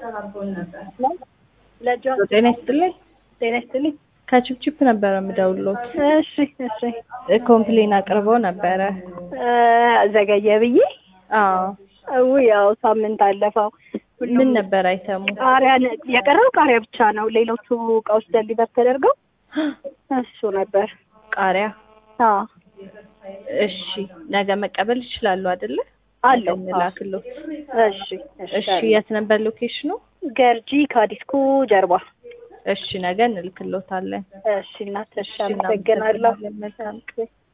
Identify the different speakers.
Speaker 1: ጤና ይስጥልኝ።
Speaker 2: ጤና ይስጥልኝ።
Speaker 1: ከችፕችፕ ነበረ የምደውልዎት።
Speaker 2: እሺ እሺ።
Speaker 1: ኮምፕሌን አቅርበው ነበረ።
Speaker 2: እ ዘገየ ብዬ
Speaker 1: አዎ።
Speaker 2: ው ያው ሳምንት አለፈው።
Speaker 1: ምን ነበር አይተሙ?
Speaker 2: ቃሪያ ነ- የቀረው ቃሪያ ብቻ ነው። ሌሎቹ እቃዎች ደሊቨር ተደርገው እሱ ነበር።
Speaker 1: ቃሪያ።
Speaker 2: አዎ
Speaker 1: እሺ፣ ነገ መቀበል ይችላሉ አይደለ?
Speaker 2: አለው።
Speaker 1: ላክሎት።
Speaker 2: እሺ
Speaker 1: እሺ፣ የት ነበር ሎኬሽኑ?
Speaker 2: ገርጂ ካዲስኩ ጀርባ።
Speaker 1: እሺ፣ ነገ እንልክሎታለን።
Speaker 2: እሺ እናት፣ እሺ
Speaker 1: እሺ፣
Speaker 2: አመሰግናለሁ።
Speaker 1: እናመሰግናለን። መልካም